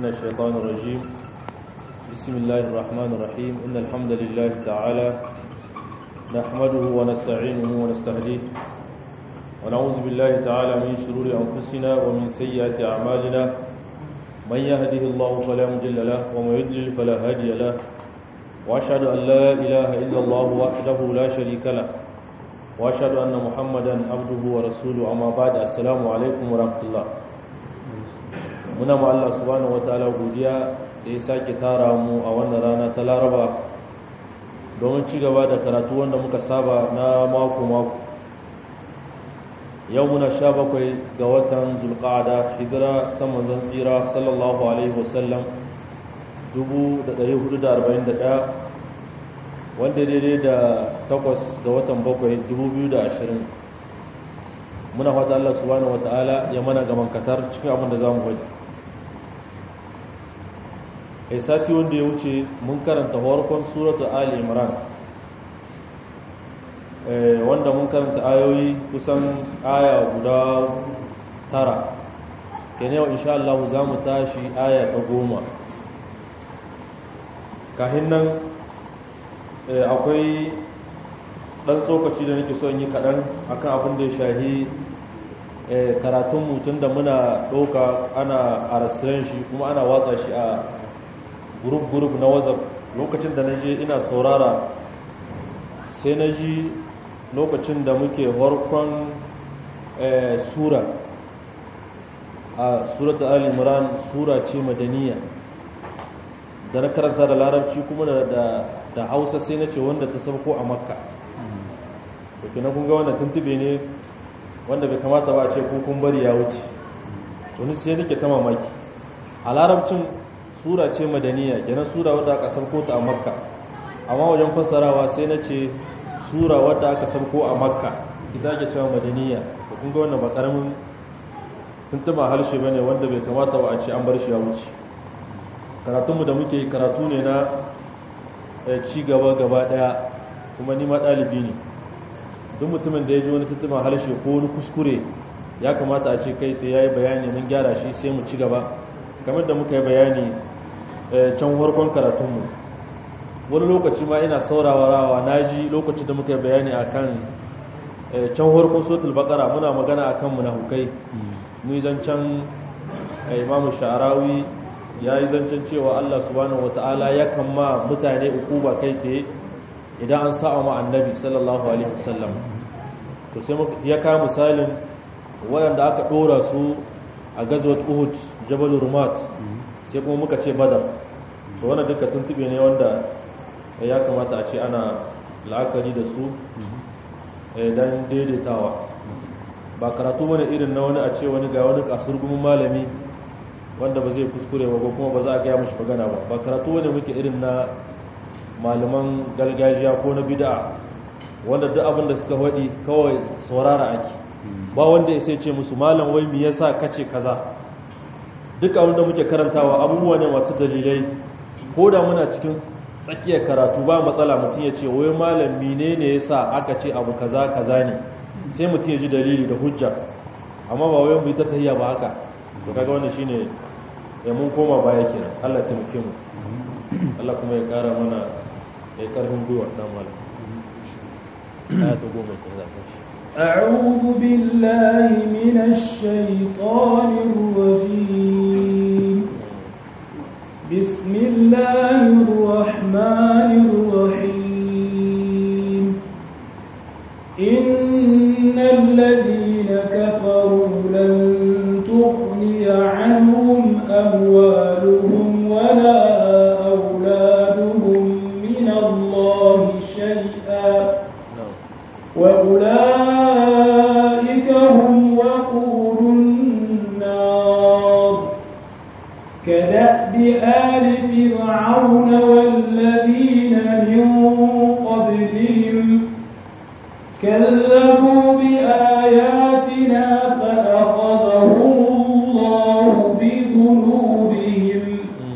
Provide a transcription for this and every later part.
من الشيطان الرجيم بسم الله الرحمن الرحيم إن الحمد لله تعالى نحمده ونستعينه ونستهديه ونعوذ بالله تعالى من شرور أنفسنا ومن سيئات أعمالنا من يهده الله فلا مضل له ومن يضلل فلا هادي له وأشهد أن لا إله إلا الله وحده لا شريك له وأشهد أن محمدا عبده ورسوله أما بعد السلام عليكم ورحمة الله muna ma Allah subhanahu wataala godiya da ya sake tara mu a wannan rana ta Laraba domin ci gaba da karatu wanda muka saba na mako mako yau muna sha bakwai ga watan zulqa'ada hijira ta manzon tsira sallallahu alaihi wasallam 1441 wanda daidai da takwas ga watan bakwai 2020 muna fata Allah subhanahu wataala ya mana gaman katar cikin abin da zamu faɗi kai sati wanda ya wuce mun karanta farkon suratul ali imran wanda mun karanta ayoyi kusan aya guda tara kenan yau insha Allah za mu tashi aya ta goma kahin nan akwai dan tsokaci da nake son yi kaɗan akan abin da ya shahi karatun mutum da muna ɗauka ana a shi kuma ana watsa shi a gurub-gurub na whatsapp lokacin da na je ina saurara sai na ji lokacin da muke harkon sura a surata al-imran sura ce madaniya da na karanta da larabci kuma da hausa sai na ce wanda ta sauko a makka da na kunga wanda tuntube ne wanda bai kamata ba a ce kun bari ya wuce wani sai nake ta mamaki a larabcin sura ce madaniya kenan sura wadda aka sauko ta a makka amma wajen fassarawa sai na ce sura wadda aka sauko a makka ita ake cewa madaniya da kun ga wannan ba karamin tuntuma harshe bane wanda bai kamata ba a ce an bar shi ya wuce karatunmu da muke karatu ne na ci gaba gaba daya kuma ni ma ɗalibi ne duk mutumin da ya ji wani tuntuma harshe ko wani kuskure ya kamata a ce kai sai ya yi bayani mun gyara shi sai mu ci gaba kamar da muka yi bayani can farkon karatunmu wani lokaci ma ina saurarawa na ji lokacin da muka yi bayani a kan can farkon sotul bakara muna magana a kan munafukai mu yi zancen imamu sha'arawi ya yi zancen cewa allah subhanahu wata'ala ya kama mutane uku ba kai tsaye idan an sa'a ma annabi sallallahu alaihi wasallam to sai ya kawo misalin waɗanda aka ɗora su a gazwat uhud jabal rumat sai kuma muka ce badar to wannan duka tuntube ne wanda ya kamata a ce ana la'akari da su dan daidaitawa ba karatu wani irin na wani a ce wani ga wani kasurgumin malami wanda ba zai kuskure ba kuma ba za a gaya mashi magana ba ba karatu wani muke irin na malaman gargajiya ko na bid'a wanda duk abin da suka faɗi kawai saurara ake ba wanda ya sai ce musu malam wai me yasa kace kaza duk abin da muke karantawa abubuwa ne masu dalilai ko da muna cikin tsakiyar karatu ba matsala mutum ya ce wai malam menene yasa aka ce abu kaza kaza ne sai mutum ya ji dalili da hujja amma ba wai mu yi ta tahiya ba haka to kaga wannan shine ya mun koma baya kenan Allah ya taimake mu Allah kuma ya kara mana ya karfin gwiwa dan malam ayatu goma sai za ta أعوذ بالله من الشيطان الرجيم بسم الله الرحمن الرحيم إن الذين كفروا لن تغني عنهم أموالهم ولا أولادهم من الله شيئا وأولئك هم وقود النار كدأب آل فرعون والذين من قبلهم كذبوا بآياتنا فأخذهم الله بذنوبهم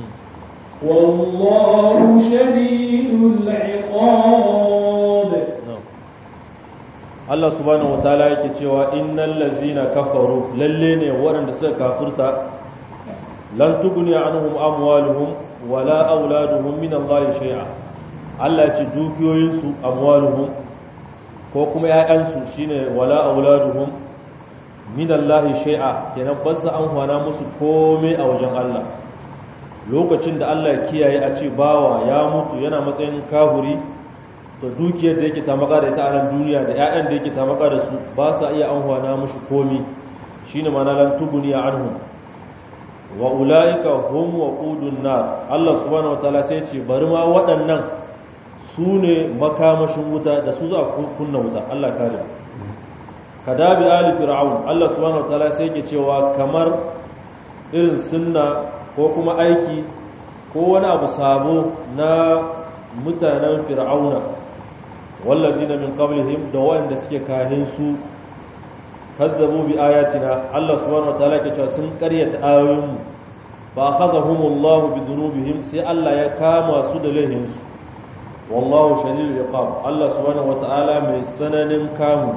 والله شديد العقاب Allah subhanahu wataala yake cewa innal ladzina kafaru lalle ne waɗanda suka kafurta lan tuguni anhum amwaluhum wala auladuhum min Allah shay'a Allah ya ce dukiyoyinsu amwaluhum ko kuma ƴaƴansu shine wala auladuhum min Allah shay'a kenan ba su amfana musu komai a wajen Allah lokacin da Allah ya kiyaye a ce bawa ya mutu yana matsayin kahuri to dukiyar da yake tamaka da ita a nan duniya da ƴaƴan da yake tamaka da su ba sa iya amfana mushi komai shine ma'ana lan tuguni anhum wa ulaika hum waqudun nar Allah subhanahu wataala sai ce bari ma waɗannan su ne makamashin wuta da su za a kunna wuta Allah kare kadabi ali fir'aun Allah subhanahu wataala sai yake cewa kamar irin sunna ko kuma aiki ko wani abu sabo na mutanen fir'auna wallazina min qablihim da wanda suke kahin su kazzabu bi ayatina Allah subhanahu wataala yake cewa sun karyata ayoyinmu fa akhadhahumullahu bi dhunubihim sai Allah ya kama su da laihinsu wallahu shadidul iqab Allah subhanahu wataala mai sananin kamu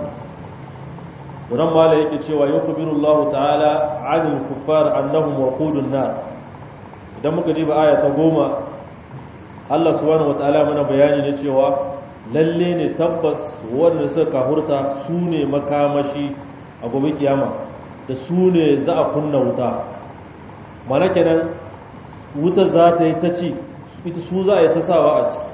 wannan mala yake cewa yukhbiru Allah ta'ala 'anil kuffar annahum waqudun nar idan muka diba aya ta goma Allah subhanahu wataala mana bayani ne cewa lalle ne tabbas wanda suka kafurta su ne makamashi a gobe kiyama da su ne za a kunna wuta mana kenan wuta za ta yi ta ci ita su za a yi ta sawa a ciki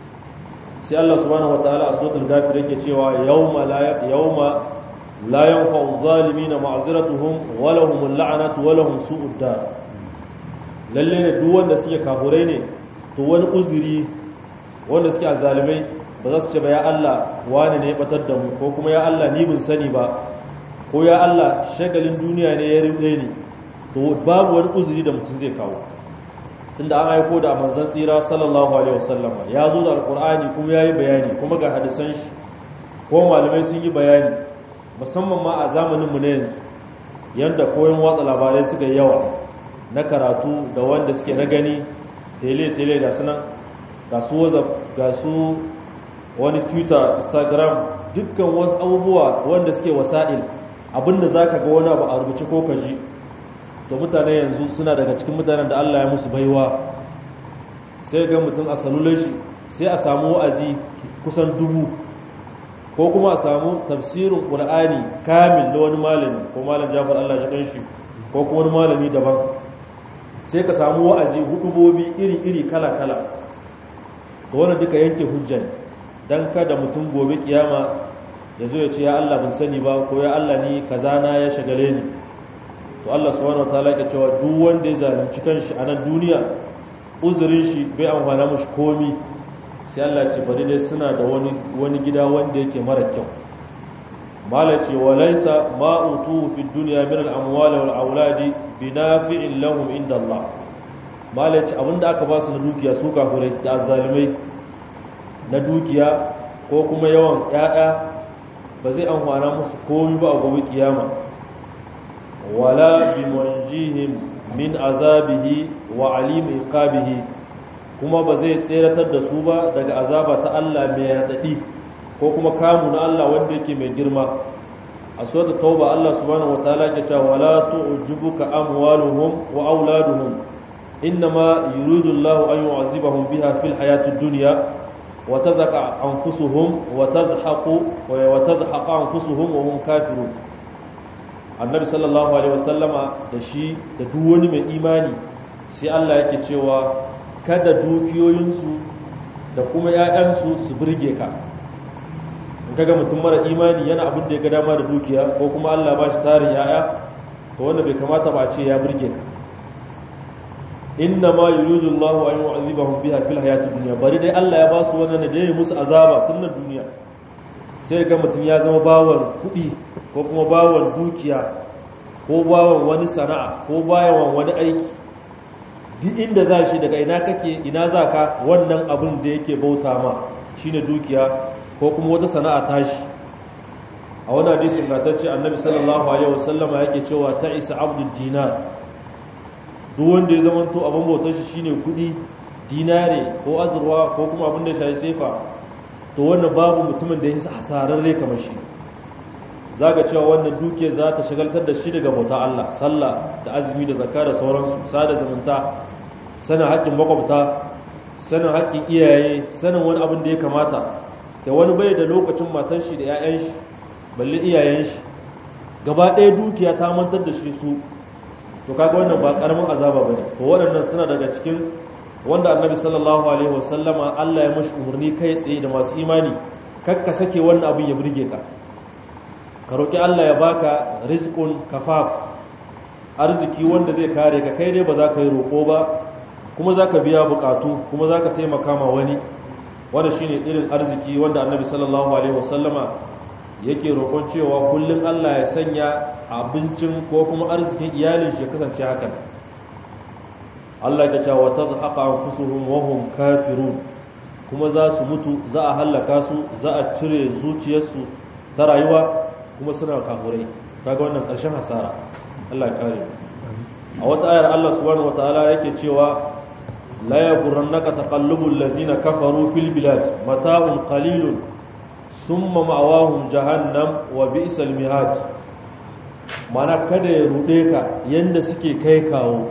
sai Allah subhanahu wataala a suratul ghafir yake cewa yawma la yawma la yanfa'u adh-dhalimina ma'ziratuhum wa lahum al-la'natu wa lahum su'ud dar lalle ne duk wanda suke kafurai ne to wani uzuri wanda suke azzalimai ba za su ce ba ya Allah wani ne ya batar da mu ko kuma ya Allah ni bin sani ba ko ya Allah shagalin duniya ne ya rude ni to babu wani uzuri da mutum zai kawo tunda an aiko da manzon tsira sallallahu alaihi wasallam ya zo da alqur'ani kuma yayi bayani kuma ga hadisan shi ko malamai sun yi bayani musamman ma a zamanin mu ne yanzu yanda koyon watsa labarai suka yi yawa na karatu da wanda suke na gani tele tele da sunan ga su whatsapp ga su wani twitter instagram dukkan wasu abubuwa wanda suke wasa'il abinda zaka ga wani abu a rubuce ko ka ji to mutane yanzu suna daga cikin mutanen da Allah ya musu baiwa sai ga mutum a salular shi sai a samu wa'azi kusan dubu ko kuma a samu tafsirin qur'ani kamil da wani malami ko malam Jafar Allah ya kan shi ko kuma wani malami daban sai ka samu wa'azi hudubobi iri-iri kala-kala to wannan duka yanke hujja dan kada mutum gobe kiyama ya zo ya ce ya Allah ban sani ba ko ya Allah ni kaza na ya shagale ni to Allah subhanahu wataala ya cewa duk wanda ya zalunci kanshi a nan duniya uzurin shi bai amfana mushi komi sai Allah ce bari dai suna da wani wani gida wanda yake mara kyau mala ce walaysa ma utu fi dunya min al-amwali wal auladi binafi'in lahum inda Allah mala ce abinda aka ba su na dukiya su kafirai da zalimai na dukiya ko kuma yawan ƴaƴa ba zai amfana musu komi ba a gobe kiyama wala bimunjihim min azabihi wa alim iqabihi kuma ba zai tseratar da su ba daga azaba ta Allah mai radadi ko kuma kamu na Allah wanda yake mai girma a suratul tauba Allah subhanahu wataala ke cewa wala tu'jibuka amwaluhum wa auladuhum innama yuridu Allah an yu'azibahum biha fil hayatid dunya wa tazhaqa anfusuhum wa tazhaqu wa tazhaqa anfusuhum wa hum kafirun annabi sallallahu alaihi wasallama da shi da duk wani mai imani sai Allah yake cewa kada dukiyoyinsu da kuma ‘ya'yansu su birge ka in kaga mutum mara imani yana abin da ya ga dama da dukiya ko kuma Allah ba shi tarin ‘ya'ya to wanda bai kamata ba ce ya birge ka inna ma yuridu Allah an yu'adhibahum biha fil hayati dunya bari dai Allah ya ba su wannan da ya musu azaba tun nan duniya sai ga mutum ya zama bawan kuɗi ko kuma bawan dukiya ko bawan wani sana'a ko bawan wani aiki duk inda za shi daga ina kake ina za ka wannan abin da yake bauta ma shine dukiya ko kuma wata sana'a tashi a wani hadisin gatacce annabi sallallahu alaihi wasallama yake cewa ta isa abdul dinar duk wanda ya zama to abin bautar shi shine kudi dinare ko azurwa ko kuma abin da ya shafi sefa to wannan babu mutumin da ya yi hasararre kamar shi zaga cewa wannan duke za ta shagaltar da shi daga bauta Allah sallah da azumi da zakka da sauransu sada zumunta sanin haƙƙin makwabta sanin haƙƙin iyaye sanin wani abin da ya kamata da wani bai da lokacin matan shi da 'ya'yan shi balle iyayen shi gaba ɗaya dukiya ta mantar da shi su to kaga wannan ba karamin azaba bane to waɗannan suna daga cikin wanda annabi sallallahu alaihi wasallama Allah ya mashi umarni kai tsaye da masu imani kakka sake wannan abin ya burge ka ka roki Allah ya baka rizqun kafaf arziki wanda zai kare ka kai dai ba za ka yi roƙo ba kuma za ka biya bukatu kuma za ka taimaka ma wani wanda shine irin arziki wanda annabi sallallahu alaihi wasallama yake roƙon cewa kullum Allah ya sanya abincin ko kuma arzikin iyalin shi ya kasance hakan Allah ya ce wa tazhaqa anfusuhum wa hum kafirun kuma za su mutu za a hallaka su za a cire zuciyarsu ta rayuwa kuma suna kafurai kaga wannan ƙarshen hasara Allah ya kare a wata ayar Allah subhanahu wataala yake cewa la yaghurrannaka taqallubul ladzina kafaru fil bilad mata'un qalilun summa ma'awahum jahannam wa bi'sal mihad mana kada ya rude ka yanda suke kai kawo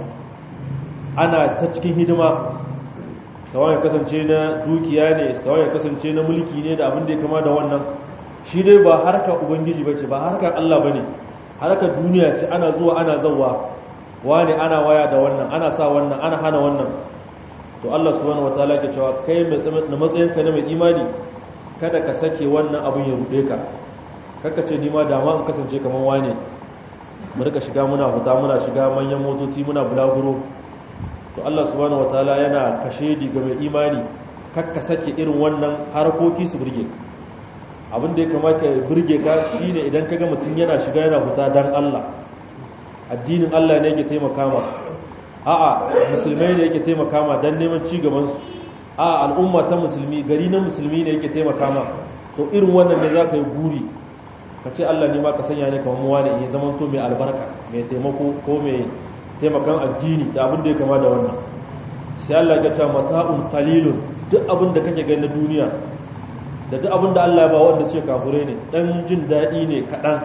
ana ta cikin hidima sawan ya kasance na dukiya ne sawan ya kasance na mulki ne da abin da ya kama da wannan shi dai ba harkar ubangiji bace ba harkar Allah bane harkar duniya ce ana zuwa ana zawwa wani ana waya da wannan ana sa wannan ana hana wannan to Allah subhanahu wataala ke cewa kai mai matsayinka na mai imani kada ka sake wannan abin ya rude ka kaka ce nima dama in kasance kamar wane mu rika shiga muna fita muna shiga manyan motoci muna bulaguro to Allah subhanahu wataala yana kashe ga mai imani kakka sake irin wannan harkoki su burge ka abin da ya kamata ya burge ka shine idan kaga mutum yana shiga yana fita dan Allah addinin Allah ne yake taimaka ma a'a musulmai ne yake taimaka ma dan neman ci gaban su a al'umma ta musulmi gari na musulmi ne yake taimaka ma to irin wannan ne za ka yi guri ka ce Allah ne ma ka sanya ne kamar muwa ne ya zama to mai albarka mai taimako ko mai taimakan addini da abin da ya kama da wannan sai Allah ya ta mata'un qalilun duk abin da kake gani na duniya da duk abin da Allah ya ba wanda suke kafure ne dan jin daɗi ne kaɗan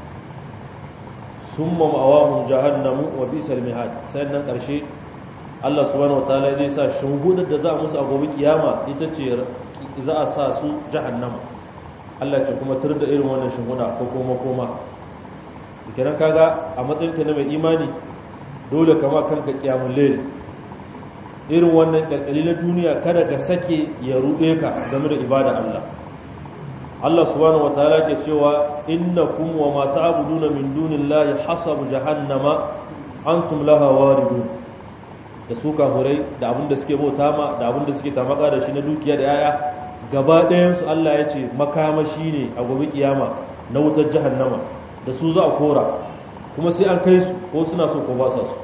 summa ma'awahum jahannamu wa bisal mihad sannan ƙarshe Allah subhanahu wataala zai sa shungudar da za a musu a gobe kiyama ita ce za a sa su jahannama Allah ce kuma tur da irin wannan shunguda ko koma koma kiran kaga a matsayin ka na mai imani dole kama kanka kiyamul layl irin wannan kalkali na duniya kada ka sake ya rube ka game da ibada Allah Allah subhanahu wataala ke cewa innakum wa ma ta'buduna min dunillahi hasabu jahannama antum laha waridun da su kafurai da abin da suke bauta ma da abin da suke tamaka da shi na dukiya da yaya gaba ɗayansu Allah ya ce makamashi ne a gobe kiyama na wutar jahannama da su za a kora kuma sai an kai su ko suna so ko ba sa su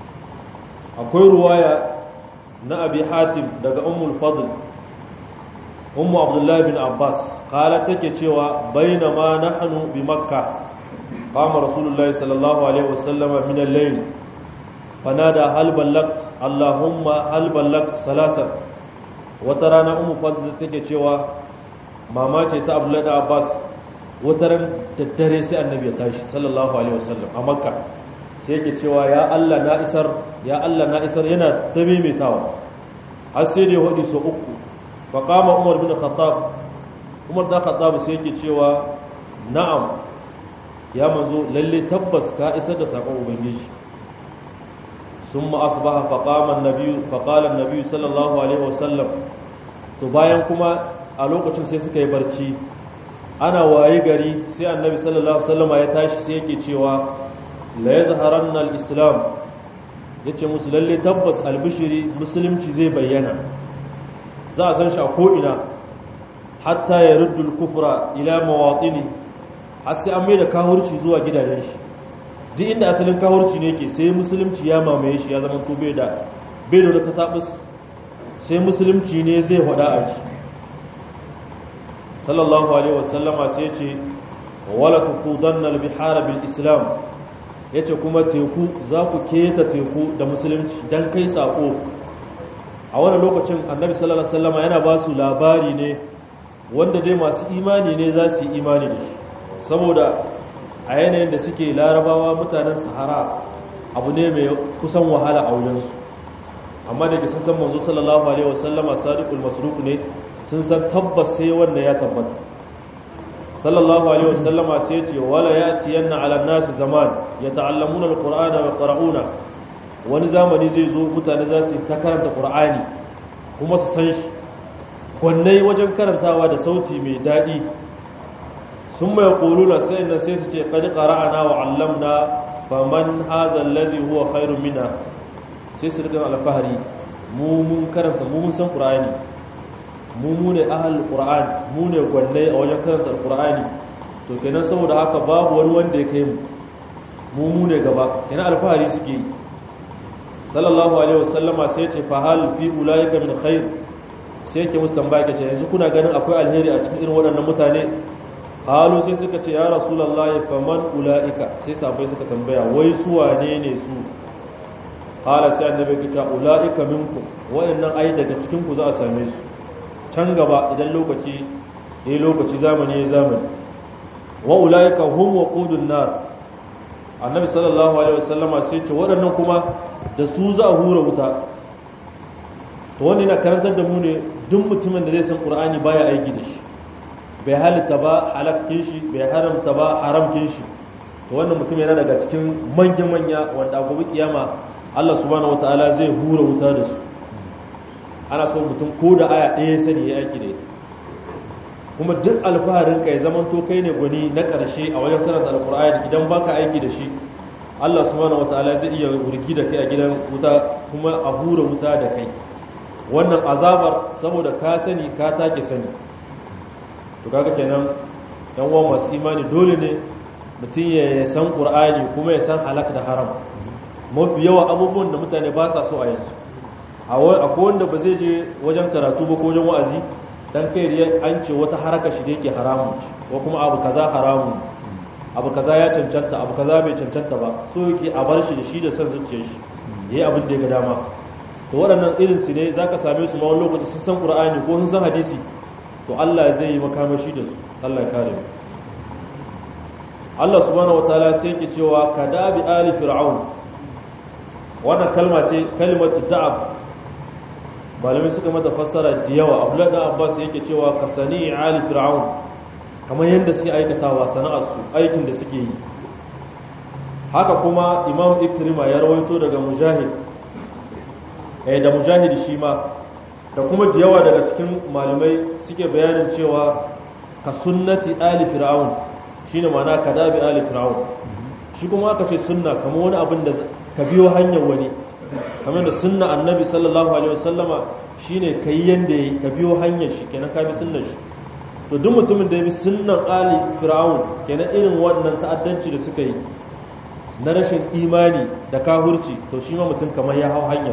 akwai ruwaya na abi hatim daga ummul fadl ummu abdullahi bin abbas kala take cewa bainama nahnu bi makka qama rasulullahi sallallahu alaihi wasallama min al-layl fanada hal ballagt allahumma hal ballagt salasa wata rana umu fadl take cewa mama ce ta abdullahi da abbas wata ran daddare sai annabi ya tashi sallallahu alaihi wasallam a makka sai yake cewa ya Allah na isar ya Allah na isar yana ta maimaitawa har sai da ya hudu so uku fa qama umar bin khattab umar da khattab sai yake cewa na'am ya manzo lalle tabbas ka isar da sakon ubangiji ثم أصبح فقام النبي فقال النبي صلى الله عليه وسلم to bayan kuma a lokacin sai suka yi barci ana waye gari sai annabi sallallahu alaihi wasallam ya tashi sai yake cewa la yazharanna al-islam yace musu lalle tabbas albishiri musulunci zai bayyana za a san shi a ko ina hatta ya ruddu al-kufra ila mawatini har sai an mai da kahurci zuwa gidajen shi duk inda asalin kawurci ne ke sai musulunci ya mamaye shi ya zama to bai da bai da wata tabus sai musulunci ne zai hada a shi sallallahu alaihi wasallama sai ce wala tuqudanna al-bihara bil islam yace kuma teku za ku keta teku da musulunci dan kai sako a wannan lokacin annabi sallallahu alaihi wasallama yana ba su labari ne wanda dai masu imani ne za su yi imani da shi saboda a yanayin da suke larabawa mutanen sahara abu ne mai kusan wahala a wurinsu amma da ke sun san manzo sallallahu alaihi wasallama sadiqul masruq ne sun san tabbas sai wanda ya tabbata sallallahu alaihi wasallama sai ce wala yati yanna ala nasi zaman yata'allamuna alqur'ana wa yaqra'una wani zamani zai zo mutane za su ta karanta qur'ani kuma su san shi kwannai wajen karantawa da sauti mai daɗi sun mai ƙulula sai nan sai su ce kadi ƙara'ana wa allamna faman haza lazi huwa khairu mina sai su rikin alfahari mu mun karanta mu mun san ƙura'ani mu mu ne ahal ƙura'ani mu ne gwannai a wajen karanta ƙura'ani to kenan saboda haka babu wani wanda ya kai mu mu mu ne gaba kenan alfahari suke yi sallallahu alaihi wasallama sai ce fa hal fi ulaika min khair sai yake musu tambaya kace yanzu kuna ganin akwai alheri a cikin irin waɗannan mutane halu sai suka ce ya rasulullahi faman ulaika sai sahabbai suka tambaya wai su wane ne su hala sai annabi ya ce ulaika minkum waɗannan ai daga cikin ku za a same su can gaba idan lokaci eh lokaci zamani ya zamani wa ulaika hum waqudun nar annabi sallallahu alaihi wasallama sai ce waɗannan kuma da su za a hura wuta to wanda yana karantar da mu ne duk mutumin da zai san qur'ani baya aiki da shi bai halitta ba halakkin shi bai haramta ba haramkin shi to wannan mutum yana daga cikin manya manya wanda gobe kiyama Allah subhanahu wataala zai hura wuta da su ana so mutum ko da aya ɗaya sani ya aiki da ita kuma duk alfaharin ka ya zaman to kai ne gwani na ƙarshe a wajen karanta alqur'ani idan baka aiki da shi Allah subhanahu wataala zai iya wurgi da kai a gidan wuta kuma a hura wuta da kai wannan azabar saboda ka sani ka take sani to kaga kenan yan uwan masu imani dole ne mutum ya san qur'ani kuma ya san halak da haram mafi yawa abubuwan da mutane ba sa so a yanzu akwai wanda ba zai je wajen karatu ba ko wajen wa'azi dan kai an ce wata haraka shi da yake haramun ko kuma abu kaza haramun abu kaza ya cancanta abu kaza bai cancanta ba so yake a bar shi da shi da san zuciyar shi yayi abin da ya ga dama to waɗannan irin su ne zaka same su ma wani lokaci sun san qur'ani ko sun san hadisi to Allah zai yi makamashi da su Allah ya kare mu Allah subhanahu wataala sai yake cewa kadabi ali fir'aun wannan kalma ce kalimatu da'ab malamai suka mata fassara da yawa abdullahi dan abbas yake cewa kasani ali fir'aun kamar yadda suke aikatawa sana'arsu aikin da suke yi haka kuma imam ikrima ya rawaito daga mujahid eh da mujahid shi ma da kuma da yawa daga cikin malamai suke bayanin cewa ka sunnati ali fir'aun shine ma'ana kadabi ali fir'aun shi kuma aka ce sunna kamar wani abin da ka biyo hanyar wani kamar da sunna annabi sallallahu alaihi wasallama shine kai yanda yayi ka biyo hanyar shi kenan ka bi sunnar shi to duk mutumin da ya bi sunnan ali fir'aun kenan irin wannan ta'addanci da suka yi na rashin imani da kahurci to shi ma mutum kamar ya hau hanyar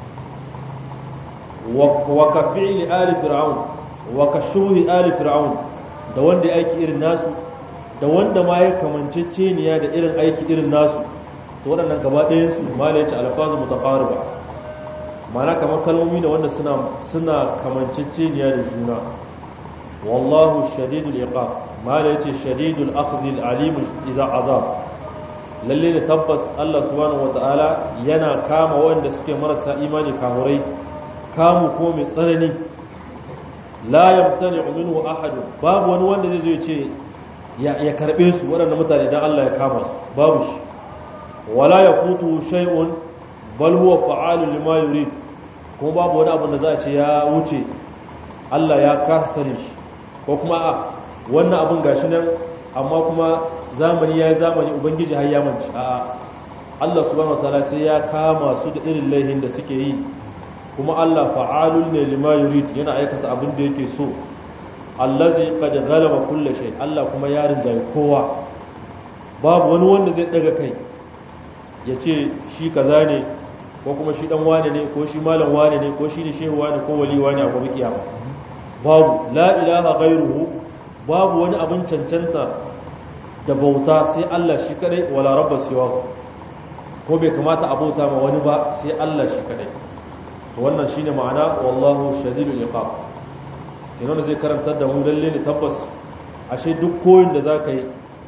wa ka fi'li ali fir'aun wa ka shuhi ali fir'aun da wanda ya aiki irin nasu da wanda ma ya kamanceceniya da irin aiki irin nasu to waɗannan gaba ɗayan su mala yace alfazu mutaqariba mana kamar kalmomi da wanda suna suna kamanceceniya da juna wallahu shadidul iqab mala yace shadidul akhzi alim idza azab lalle da tabbas Allah subhanahu wataala yana kama wanda suke marasa imani kahurai kamu ko mai tsanani la yamtani minhu ahad babu wani wanda zai zo ya ce ya karbe su waɗannan mutane idan Allah ya kama su babu shi wala yaqutu shay'un bal huwa fa'alun lima yurid kuma babu wani abu da za a ce ya wuce Allah ya kasare shi ko kuma a wannan abun gashi nan amma kuma zamani ya zamani ubangiji har ya manci a'a Allah subhanahu wataala sai ya kama su da irin laihin da suke yi kuma Allah fa'alun ne lima yurid yana aikata abin da yake so allazi qad ghalaba kulli shay Allah kuma ya rinjaye kowa babu wani wanda zai daga kai ya ce shi kaza ne ko kuma shi dan wane ne ko shi malam wane ne ko shi ne shehu wane ko wali wane a gobe kiyama babu la ilaha ghairuhu babu wani abin cancanta da bauta sai Allah shi kadai wala rabba siwa ko bai kamata a bauta ma wani ba sai Allah shi kadai to wannan shine ma'ana wallahu shadidul iqab kenan zai karantar da mu lalle ne tabbas ashe duk koyin da zaka yi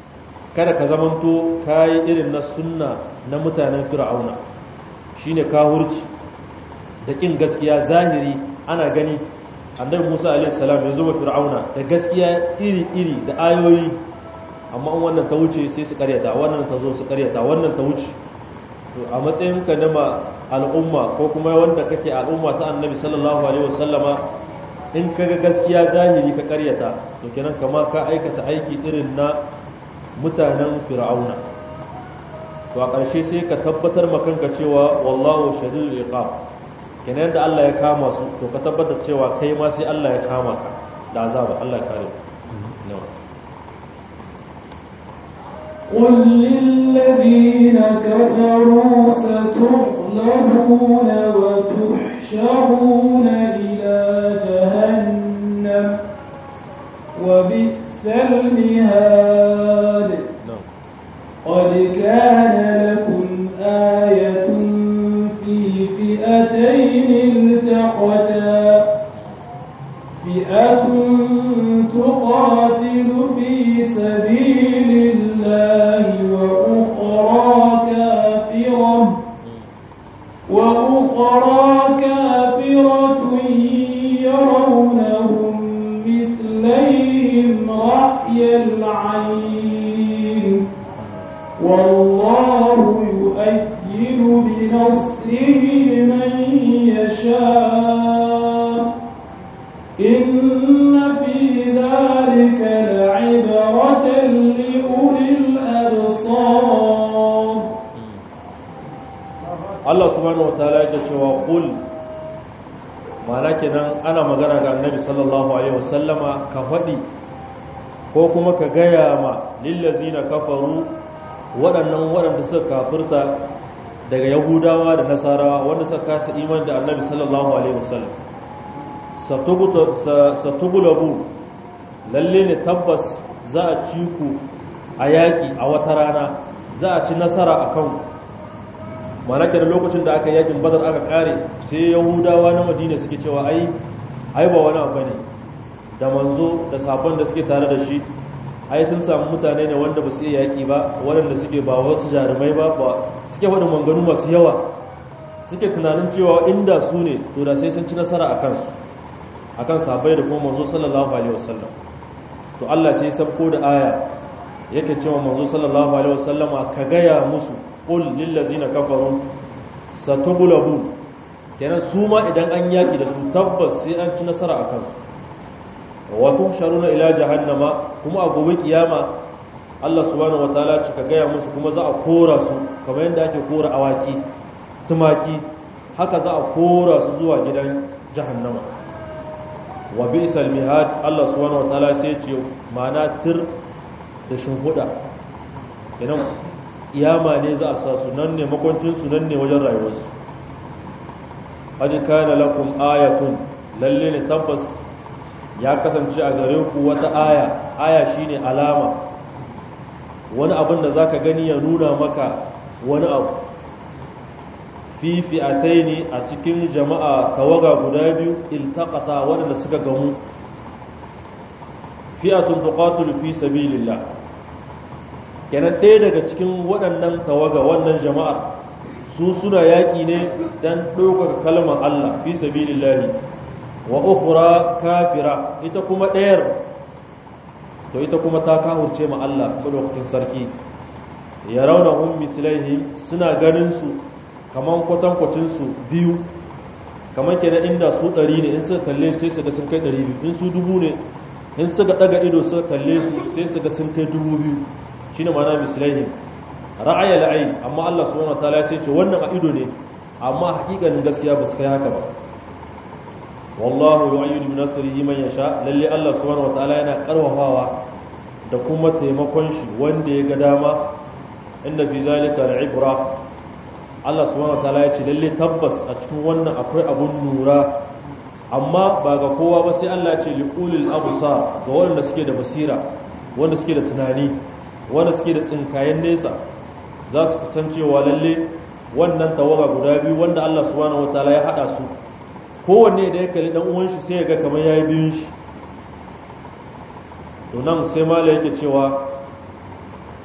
kada ka zamanto kayi irin na sunna na mutanen fir'auna shine kahurci da kin gaskiya zahiri ana gani annabi Musa alaihi salam ya zo wa fir'auna da gaskiya iri-iri da ayoyi amma in wannan ta wuce sai su karyata wannan ta zo su karyata wannan ta wuce to a matsayin ka na al'umma ko kuma wanda kake al'umma ta annabi sallallahu alaihi wasallama in kaga gaskiya zahiri ka karyata to kenan kama ka aikata aiki irin na mutanen fir'auna to a ƙarshe sai ka tabbatar makanka cewa wallahu shadidul iqab kenan da Allah ya kama su to ka tabbatar cewa kai ma sai Allah ya kama ka da azaba Allah ya kare no قل للذين كفروا ستغلبون وتحشرون إلى جهنم وبئس المهاد قد كان لكم آية في فئتين التقتا فئة تقاتل في سبيل الله وأخرى كافرة وأخرى كافرة يرونهم مثليهم رأي العين والله يؤيد بنصره من يشاء إن في ذلك لعبرة لأولي الأبصار Allah subhanahu wa ta'ala yake cewa qul ma'ana kenan ana magana ga Annabi sallallahu alaihi wasallama ka faɗi ko kuma ka gaya ma lillazina kafaru waɗannan waɗanda suka kafirta daga Yahudawa da Nasarawa wanda suka kasa iman da Annabi sallallahu alaihi wasallam satugulabu lalle ne tabbas za a ci ku a yaƙi a wata rana za a ci nasara a kanku malaka da lokacin da aka yakin badar aka kare sai yahudawa na madina suke cewa ai ai ba wani abu ne da manzo da sabon da suke tare da shi ai sun samu mutane ne wanda ba su iya yaki ba waɗanda suke ba wasu jarumai ba ba suke faɗin manganu masu yawa suke tunanin cewa inda su ne to da sai sun ci nasara a kansu a kan sabai da kuma manzo sallallahu alaihi wasallam to Allah sai sabko da aya yake cewa manzo sallallahu alaihi wasallama ka gaya musu qul lil ladzina kafaru satughlabu kenan su ma idan an yaki da su tabbas sai an ci nasara a kansu wa tuhsharuna ila jahannama kuma a gobe kiyama Allah subhanahu wataala ci ka gaya musu kuma za a kora su kamar yadda ake kora awaki tumaki haka za a kora su zuwa gidan jahannama wa bi'sal mihad Allah subhanahu wataala sai ce ma'ana tir da shimhuda idan iyama ne za a sa su nan ne makwancin su nan ne wajen rayuwarsu qad kana lakum ayatun lalle ne tabbas ya kasance a gare ku wata aya aya shine alama wani abin da zaka gani ya nuna maka wani abu fi fi'ataini a cikin jama'a tawaga guda biyu iltaqata waɗanda suka gamu fi'atun tuqatilu fi sabilillah kenan ɗaya daga cikin waɗannan tawaga wannan jama'a su suna yaƙi ne dan ɗaukaka kalmar Allah fi sabilillah wa ukhra kafira ita kuma ɗayar to ita kuma ta kahurce ma Allah madaukakin sarki ya rauna hum mislaihim suna ganin su kaman kwatankwacin su biyu kaman kenan inda su ɗari ne in suka kalle su sai su ga sun kai ɗari biyu in su dubu ne in suka ɗaga ido suka kalle su sai su ga sun kai dubu biyu shine ma'ana mislaihim ra'aya la'ayi amma Allah subhanahu wataala sai ce wannan a ido ne amma hakikanin gaskiya ba su kai haka ba wallahu yu'ayyidu bi nasrihi man yasha lalle Allah subhanahu wataala yana karwafawa da kuma taimakon shi wanda ya ga dama inda fi zalika al'ibra Allah subhanahu wataala ya ce lalle tabbas a cikin wannan akwai abun nura amma ba ga kowa ba sai Allah ya ce liqulil absar ga wanda suke da basira wanda suke da tunani wanda suke da tsinkayen nesa za su san cewa lalle wannan tawaga guda biyu wanda Allah subhanahu wataala ya hada su kowanne da ya kalli dan uwan shi sai ya ga kamar yayi biyun shi to nan sai mala yake cewa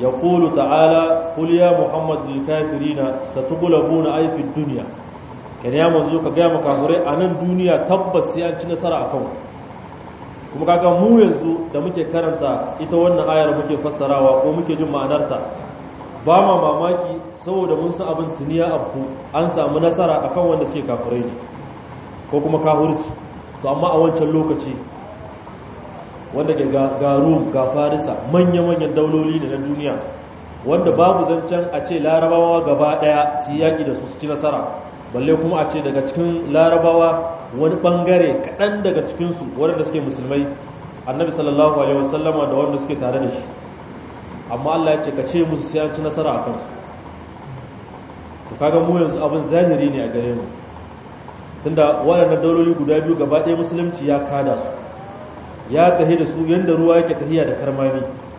yaqulu ta'ala qul ya muhammad lil kafirina satughlabuna ay fid dunya kan ya manzo ka ga makafurai a nan duniya tabbas sai an ci nasara akan kuma kaga mu yanzu da muke karanta ita wannan ayar muke fassarawa ko muke jin ma'anarta ba ma mamaki saboda mun san abin tuniya abu an samu nasara akan wanda suke kafirai ne ko kuma kafirci to amma a wancan lokaci wanda ke ga Rum ga Farisa manya-manyan dauloli da na duniya wanda babu zancen a ce larabawa gaba daya su yaki da su su ci nasara balle kuma a ce daga cikin larabawa wani bangare kaɗan daga cikinsu waɗanda suke musulmai annabi sallallahu alaihi wasallama da wanda suke tare da shi amma Allah ya ce ka ce musu sai an ci nasara a kansu to kaga mu yanzu abin zahiri ne a gare mu tunda waɗannan dauloli guda biyu gaba ɗaya musulunci ya kada su ya tahi da su yanda ruwa yake tahiya da karmami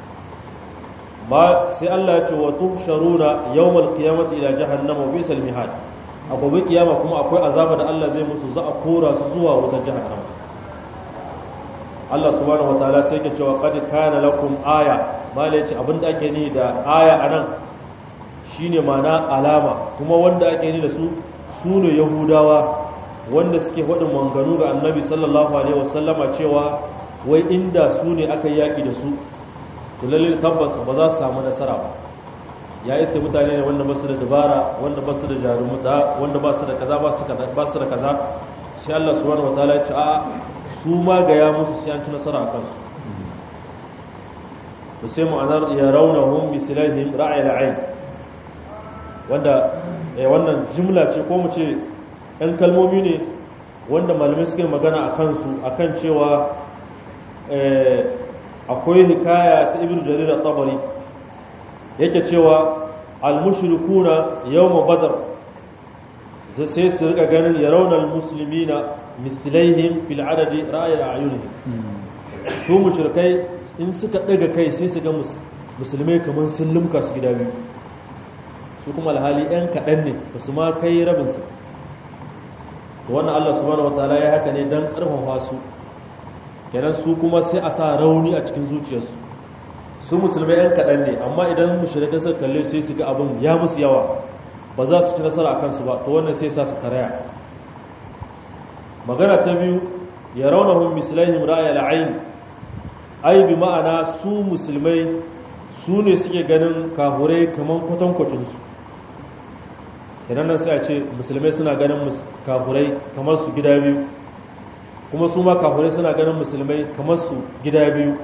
ba sai Allah ya ce wa tuhsharuna yawmal qiyamati ila jahannama wa bisal mihad a gobe kiyama kuma akwai azaba da Allah zai musu za a kora su zuwa wutar jahannama Allah subhanahu wataala sai ke cewa qad kana lakum aya mala yace abinda ake ni da aya anan shine mana alama kuma wanda ake ni da su sune yahudawa wanda suke faɗin manganu ga annabi sallallahu alaihi wasallama cewa wai inda su ne aka yaki da su to lalle tabbas ba za su samu nasara ba ya iske mutane ne wanda ba su da dabara wanda ba su da jarumuta wanda ba su da kaza ba su ba su da kaza sai Allah subhanahu wataala ya ce a su ma ga ya musu sai an ci nasara a kansu to sai mu anar ya raunahum bi silahim ra'ay al'ain wanda eh wannan jumla ce ko mu ce ɗan kalmomi ne wanda malamai suke magana a kansu akan cewa akwai hikaya ta ibnu jarir at-tabari yake cewa al-mushrikuna yawm badr sai su rika ganin yarawna al-muslimina mislaihim fil adadi ra'ay a'yunihim su mushrikai in suka daga kai sai su ga musulmai kaman sun lumka su gida biyu su kuma alhali ɗan kaɗan ne ba su ma kai rabinsu to wannan Allah subhanahu wataala ya haka ne dan karfafa su kenan su kuma sai a sa rauni a cikin zuciyarsu su musulmai yan kaɗan ne amma idan mushrikai suka kalle sai su ga abin ya musu yawa ba za su ci nasara a kansu ba to wannan sai sa su karaya magana ta biyu ya raunahum mislaihim ra'ayal ayn ai bi ma'ana su musulmai su ne suke ganin kahurai kaman kwatankwacin su kenan nan sai a ce musulmai suna ganin kafurai kamar su gida biyu kuma su ma kafurai suna ganin musulmai kamar su gida biyu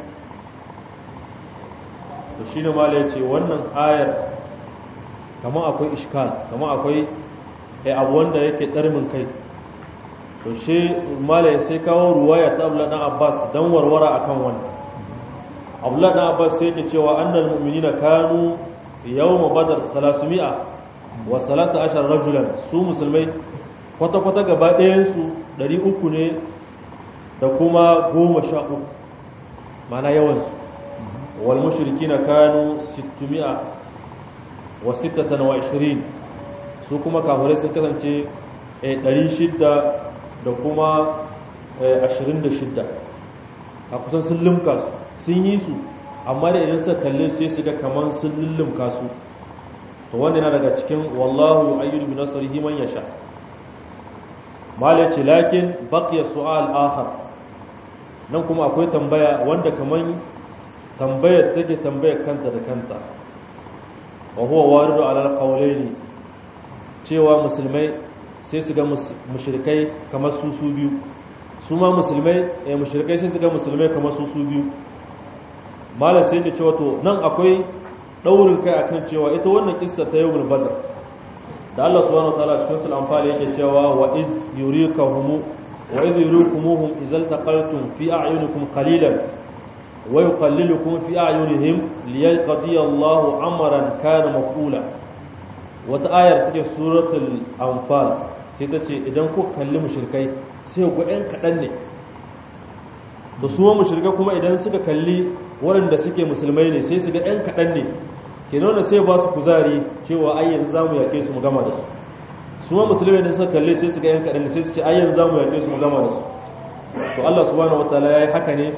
to shi ne mala ya ce wannan ayar kamar akwai ishkal kamar akwai abu wanda yake ɗarmin kai to shi mala ya sai kawo ruwaya ta abu ɗan abbas don warwara akan wannan abu ɗan abbas sai yake cewa annal mu'minina kanu yawma badar salasumi'a wa salata ashar rajulan su musulmai kwata-kwata gaba ɗayansu ɗari uku ne da kuma goma sha uku mana yawansu wal mashirki na kanu sittumi'a wa sittatan wa ashirin su kuma kafirai sun kasance ɗari shidda da kuma ashirin da shidda a kusan sun limka su sun yi su amma da idan suka kalle sai su ga kamar sun lullumka su to wanda yana daga cikin wallahu ayyudu bi nasrihi man yasha mala ce lakin baqiya su'al akhar nan kuma akwai tambaya wanda kaman tambayar take tambayar kanta da kanta wa huwa waridu ala alqawlaini cewa musulmai sai su ga mushrikai kamar su su biyu su ma musulmai eh mushrikai sai su ga musulmai kamar su su biyu mala sai ce cewa to nan akwai daurin kai akan cewa ita wannan kissa ta yawmul badr da Allah subhanahu wataala cikin sul anfal yake cewa wa iz yurikahum wa iz yurikumuhum izal taqaltum fi a'yunikum qalilan wa yuqallilukum fi a'yunihim liyaqdi Allahu amran kana maf'ula wata ayar take suratul anfal sai ta ce idan ku kalli mushrikai sai ku ɗan kaɗan ne da su mushrikai kuma idan suka kalli waɗanda suke musulmai ne sai su ga ɗan kaɗan ne ke nuna sai ba su kuzari cewa ai yanzu za mu yaƙe su mu gama da su su ma musulmai da suka kalli sai su ga ɗan kaɗan ne sai su ce ai yanzu za mu yaƙe su mu gama da su to Allah subhanahu wataala ya yi haka ne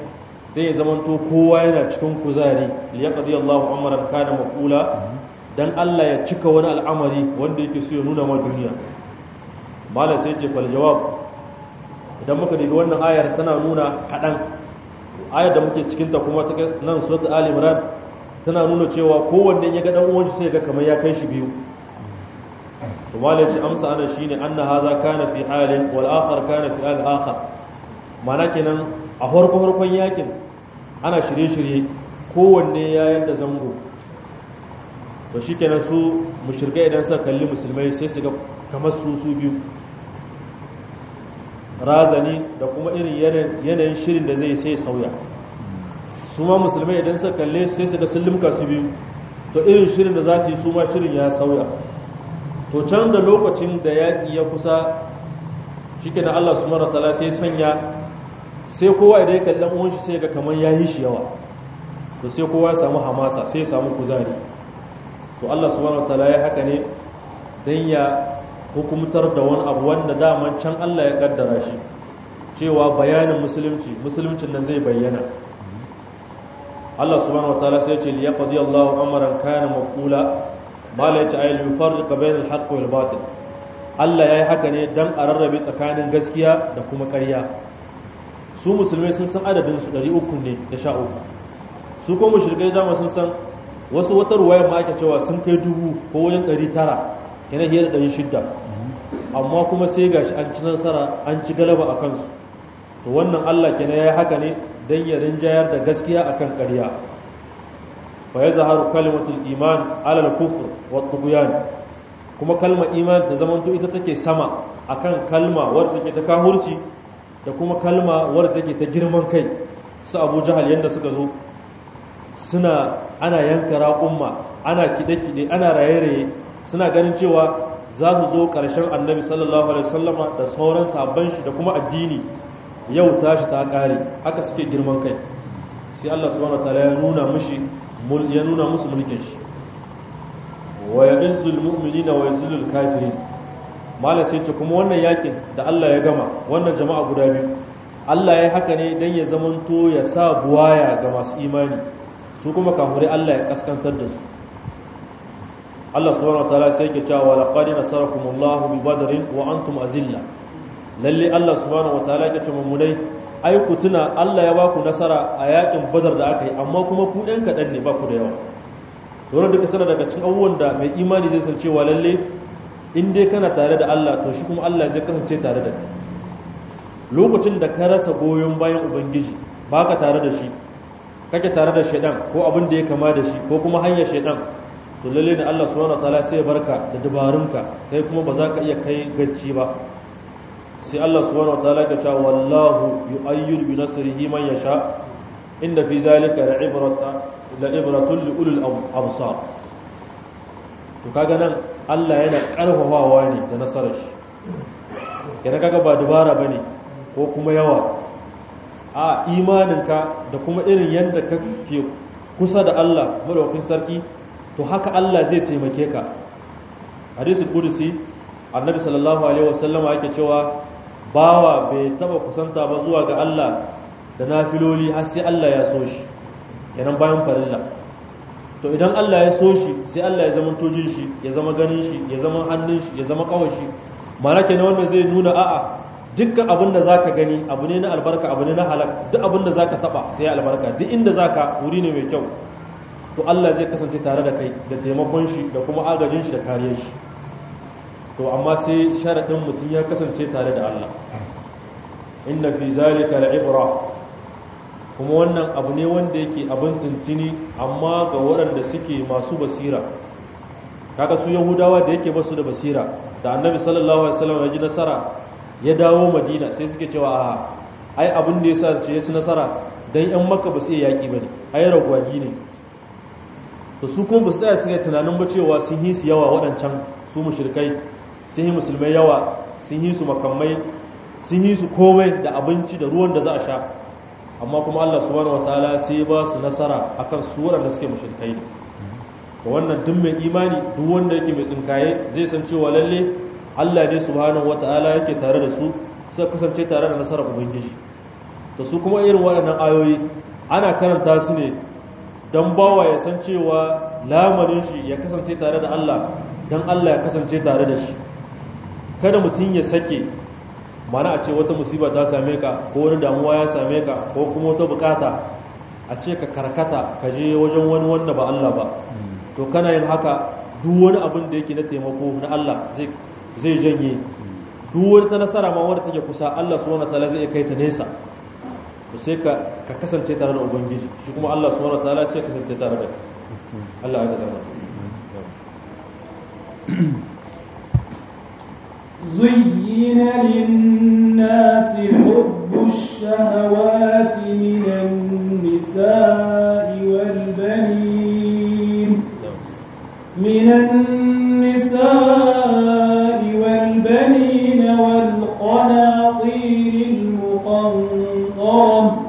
dan ya zamanto kowa yana cikin kuzari liyaqdi Allahu amran kana maqula dan Allah ya cika wani al'amari wanda yake so ya nuna ma duniya malam sai ce fal jawab idan muka dubi wannan ayar tana nuna kadan ayar da muke cikin ta kuma ta nan suratul ali imran tana nuna cewa kowanne ya ga dan uwan shi sai ga kamar ya kai shi biyu to malam ce amsa ana shine anna hadha kana fi halin wal akhar kana fi al akhar mana kenan a farko farkon yakin ana shirye-shirye kowanne ya yadda zango to shi kenan su mushirkai idan suka kalli musulmai sai su ga kamar su su biyu razani da kuma irin yanayin shirin da zai sai sauya su ma musulmai idan suka kalle sai su ga sun limka su biyu to irin shirin da za su yi su ma shirin ya sauya to can da lokacin da yaƙi ya kusa shi kenan allah su mara tala sai sanya sai kowa idan ya kalli uwan shi sai ga kamar ya yi shi yawa to sai kowa ya samu hamasa sai ya samu kuzari to Allah subhanahu wataala ya haka ne dan ya hukumtar da wani abu wanda daman can Allah ya kaddara shi cewa bayanin musulunci musuluncin nan zai bayyana Allah subhanahu wataala sai ya ce li yaqdi Allahu amran kana maqula mala ya ce ay yufarriq bayna al-haqq wal batil Allah ya yi haka ne dan a rarrabe tsakanin gaskiya da kuma ƙarya su musulmai sun san adadin su 300 ne da sha uku su kuma mushrikai dama sun san wasu wata ruwayar ma ake cewa sun kai dubu ko wajen 900 kenan hiyar da 600 amma kuma sai gashi an ci nasara an ci galaba a kansu to wannan Allah kenan ya yi haka ne dan ya rinjayar da gaskiya akan ƙarya fa yazharu kalimatul iman ala al-kufr wa tughyan kuma kalmar iman ta zamanto ita take sama akan kalma wadda take ta kahurci da kuma kalma wadda take ta girman kai su abu jahal yadda suka zo suna ana yanka raƙumma ana kide-kide ana raye-raye suna ganin cewa za su zo ƙarshen annabi sallallahu alaihi wasallama da sauran sabon shi da kuma addini yau tashi ta ƙare haka suke girman kai sai Allah subhanahu wataala ya nuna mushi ya nuna musu mulkin shi wa ya'izzul mu'minina wa yazillul kafirin malam sai ce kuma wannan yakin da Allah ya gama wannan jama'a guda biyu Allah ya haka ne dan ya zamanto ya sa buwaya ga masu imani su kuma kafirai Allah ya kaskantar da su Allah subhanahu wataala sai yake cewa laqad nasarakumullahu bi badrin wa antum azilla lalle Allah subhanahu wataala yake cewa mu dai ai ku tuna Allah ya baku nasara a yakin badar da aka yi amma kuma ku ɗan kaɗan ne ba ku da yawa to duka sana daga cikin abubuwan da mai imani zai san cewa lalle in dai kana tare da Allah to shi kuma Allah zai kasance tare da kai lokacin da ka rasa goyon bayan ubangiji baka tare da shi kake tare da shaidan ko abin da ya kama da shi ko kuma hanyar shaidan to lalle ne Allah subhanahu wataala sai ya barka da dabarunka kai kuma ba za ka iya kai gacci ba sai Allah subhanahu wataala ya ce wallahu yu'ayyidu bi nasrihi man yasha inda fi zalika la'ibrata la'ibratun li ulul absar to kaga nan Allah yana karfafawa ne da nasarar shi kenan kaga ba dubara bane ko kuma yawa a imaninka da kuma irin yadda ka ke kusa da Allah madaukakin sarki to haka Allah zai taimake ka hadisi kudusi annabi sallallahu alaihi wasallama yake cewa bawa bai taba kusanta ba zuwa ga Allah da nafiloli har sai Allah ya so shi kenan bayan farilla to idan Allah ya so shi sai Allah ya zama tojin shi ya zama ganin shi ya zama hannun shi ya zama kawai shi ma'ana kenan wanda zai nuna a'a dukkan abin da zaka gani abu ne na albarka abu ne na halak duk abin da zaka taba sai albarka duk inda zaka wuri ne mai kyau to Allah zai kasance tare da kai da taimakon shi da kuma agajin shi da kariyar shi to amma sai sharadin mutum ya kasance tare da Allah inna fi zalika la'ibra kuma wannan abu ne wanda yake abin tuntuni amma ga waɗanda suke masu basira kaga su yahudawa da yake basu da basira da annabi sallallahu alaihi wasallam ya ji nasara ya dawo madina sai suke cewa a ai abin da yasa ce su nasara dan yan makka ba su iya yaki bane ai ragwagi ne to su kuma ba su tsaya suka tunanin ba cewa sun yi su yawa waɗancan su mushrikai sun yi musulmai yawa sun yi su makamai sun yi su komai da abinci da ruwan da za a sha amma kuma Allah subhanahu wataala sai ba su nasara akan su waɗanda suke mushrikai ne to wannan duk mai imani duk wanda yake mai tsinkaye zai san cewa lalle Allah ne subhanahu wataala yake tare da su suka kasance tare da nasarar ubangiji to su kuma irin waɗannan ayoyi ana karanta su ne don bawa ya san cewa lamarin shi ya kasance tare da Allah don Allah ya kasance tare da shi kada mutum ya sake mana a ce wata musiba ta same ka ko wani damuwa ya same ka ko kuma wata bukata a ce ka karkata ka je wajen wani wanda ba Allah ba to kana yin haka duk wani abin da yake na taimako na Allah zai janye duk wani ta nasara ma wadda take kusa Allah subhanahu wataala zai kai ta nesa to sai ka ka kasance tare da ubangiji shi kuma Allah subhanahu wataala sai ka kasance tare da Allah ya zama زين للناس حب الشهوات من النساء والبنين من النساء والبنين والقناطير المقنطرة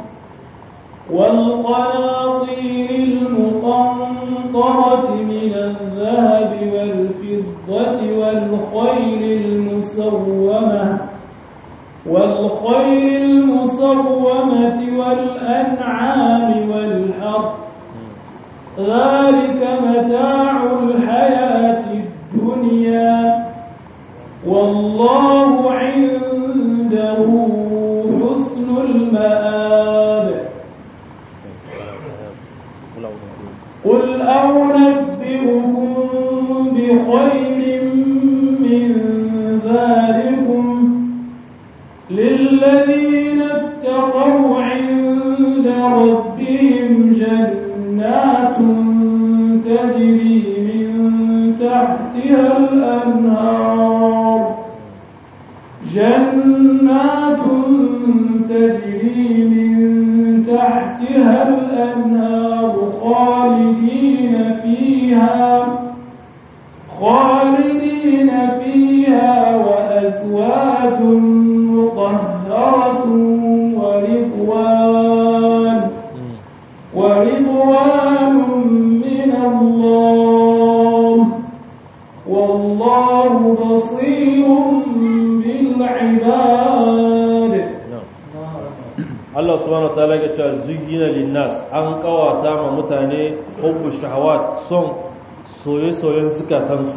والقناطير المقنطرة من الذهب والفضة والخيل المسومة والخيل المسومة والأنعام والحرث ذلك متاع الحياة الدنيا والله عنده حسن المآب قل أنبئكم بخير من ذلكم للذين اتقوا عند ربهم جنات تجري من تحتها الأنهار جنات تجري من تحتها الأنهار خالدين فيها خالدين فيها وأزواج مطهرة ورضوان ورضوان من الله والله بصير بالعباد Allah subhanahu wa ta'ala ya ce zuyina linnas an kawata ma mutane hubbu shahawat son soye-soyen zukatansu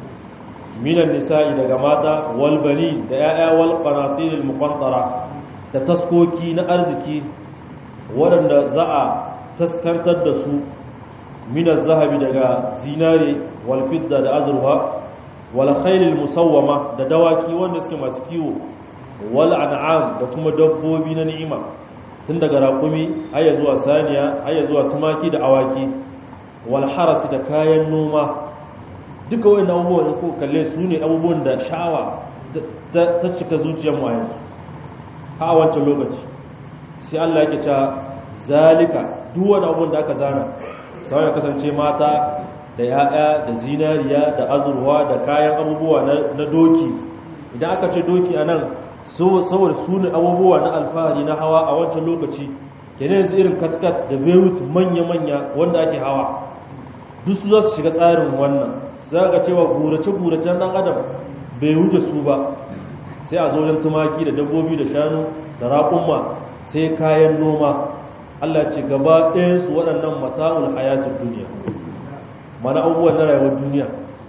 minan nisa'i daga mata wal bani da ya'ya wal qanatir al muqantara da taskoki na arziki waɗanda za a taskantar da su minan zahabi daga zinare wal fidda da azurfa wal khayl al musawwama da dawaki wanda suke masu kiwo wal an'am da kuma dabbobi na ni'ima tun daga raƙumi haya zuwa saniya haya zuwa tumaki da awaki wal harasi da kayan noma duka wannan abubuwan ko kalle su ne abubuwan da sha'awa ta cika zuciyar mu a yanzu ha a wancan lokaci sai Allah yake cewa zalika duk wani abubuwan da aka zana sai ya kasance mata da ya'ya da zinariya da azurwa da kayan abubuwa na doki idan aka ce doki anan saboda su ne abubuwa na alfahari na hawa a wancan lokaci kenan yanzu irin katkat da beirut manya-manya wanda ake hawa duk su za su shiga tsarin wannan za ga cewa gurace-guracen ɗan adam bai wuce su ba sai a zojen tumaki da dabbobi da shanu da raƙumma sai kayan noma allah ce gaba ɗayansu waɗannan mata'ul hayatun duniya mana abubuwan na rayuwar duniya